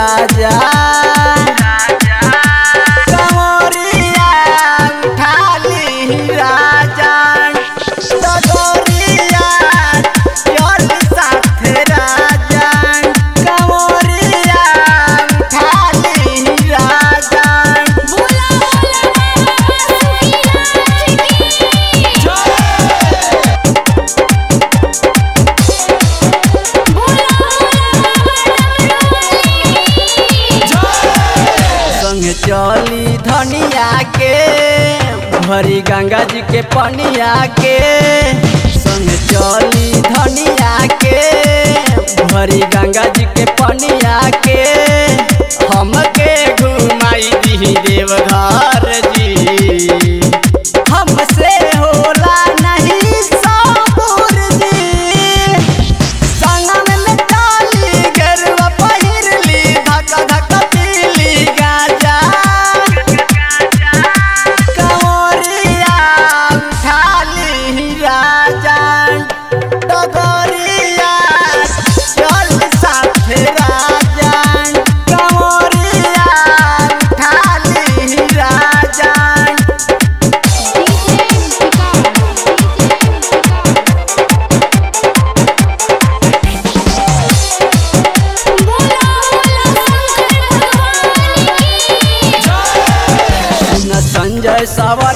राजा कमरिया उठाली राजा डगरिया चल साथे राजा कमरिया उठाली राजा बोला संग चली धनिया के भरी गंगा जी के पनिया के संग चली धनिया के भरी गंगा जी के पनिया के हमके घुमाई दी देवघर जी हमसे होला नहीं साबुर जी संगम में डाली गरवा पहिरली धक्का धक्का पीली गाजा कंवरिया उठाली राजा डगरिया चल साथे राजा कंवरिया उठाली राजा न संजय सवा